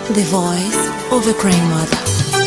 the voice of a crying mother.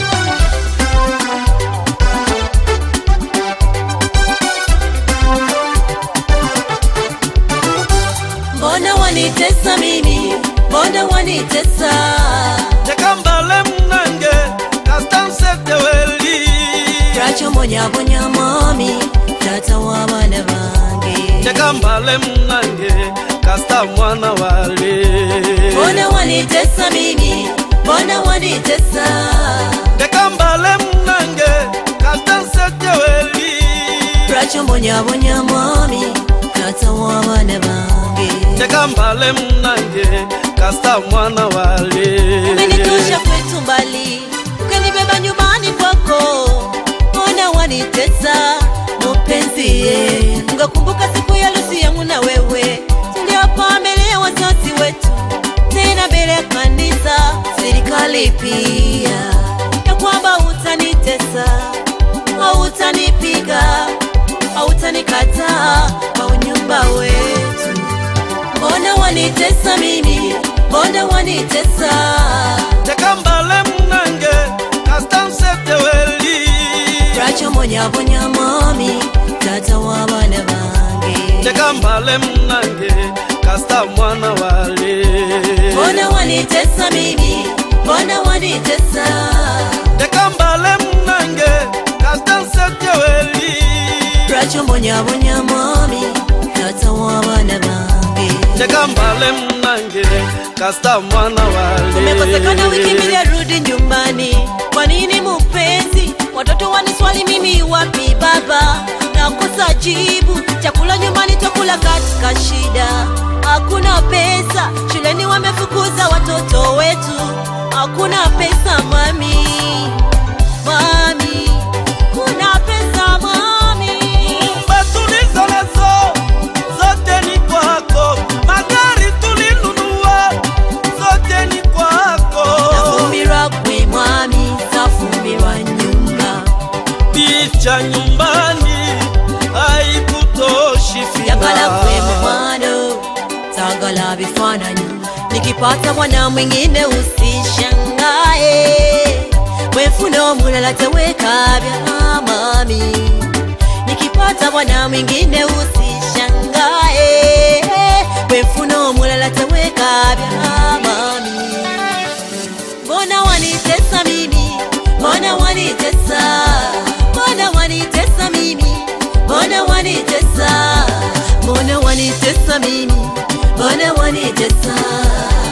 Mbona wanitesa mimi? Mbona wanitesa? tekambale munange kastanseteweli Twachomonyaabonya mami, tata w'abaana bange. tekambale munange kasta mwana wale Mbona wanitesa mimi? Mbona wanitesa? tekambale munange kastanseteweli Twachomonyaabonya mami, tata w'abaana bange. tekambale munange kasta mwana wale Umenitosha kwetu mbali, ukanibeba nyumbani kwako. Mbona wanitesa mpenzi? ye? Ngakumbuka siku ya harusi yangu na wewe, tuliapa mbele ya wazazi wetu, tena mbele ya kanisa, serikali pia, ya kwamba utanitesa, hautanipiga, hautanikataa kwa unyumba wetu. Mbona wanitesa mimi? Mbona wanitesa? tekambale munange kastanseteweli Twachomonyaabonya mami, tata w'abaana bange. tekambale munange kasta mwana wale Mbona wanitesa mimi? Mbona wanitesa? tekambale munange kastanseteweli Twachomonyaabonya mami, tata w'abaana bange. tekambale munange kasta mwana wale Umekosekana wiki mbili, arudi nyumbani. Kwa nini mpenzi? Watoto waniswali mimi wapi baba? Nakosa jibu, chakula nyumbani twakula katika shida. Hakuna pesa, shuleni wamefukuza watoto wetu. Hakuna pesa mami, mami, kuna pesa mami. Nyumba tulizonazo zote ni kwako, magari tulinunua zote ni kwako, Tafumbirwa gwe mwami, tafumbirwa nyumba. picha nyumbani haikutoshi Yagala kwe fina mukwano, tagala vifananyi. Nikipata mwana mwingine usishangae, wefuna omulala tewekabya mami. Nikipata mwana mwingine usishangae, wefuna omulala tewekabya mami. Mbona wanitesa mimi? Mbona wanitesa? Mbona wanitesa mimi? Mbona wanitesa? Mbona wanitesa mimi? Mbona wanitesa?